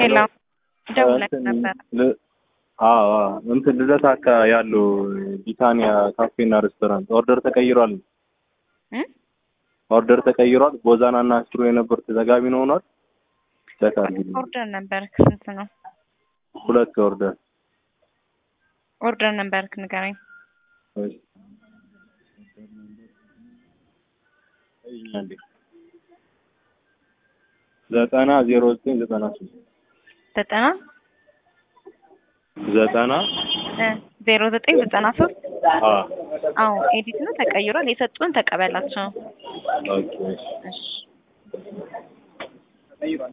ሄሎ ደውለህ ነበር። ል- አዎ አዎ፣ እንትን ልደታ አካባቢ ያለው ቢታኒያ ካፌና ሬስቶራንት ኦርደር ተቀይሯል። እ? ኦርደር ተቀይሯል። ቦዛና እና አስትሮ የነበር ተዘጋቢ ነው ሆኗል። ቼክ አድርጊልኝ። ኦርደር ነበር ስንት ነው? ሁለት ኦርደር ኦርደር ነበር ንገረኝ። እሺ። እኛንዴ ዘጠና ዜሮ ዘጠኝ ዘጠና ሶስት ዘጠና ዘጠና እ ዜሮ ዘጠኝ ዘጠና ሶስት አ አዎ ኤዲት ነው ተቀይሯል። የሰጡን ተቀበላቸው። ኦኬ እሺ። እሺ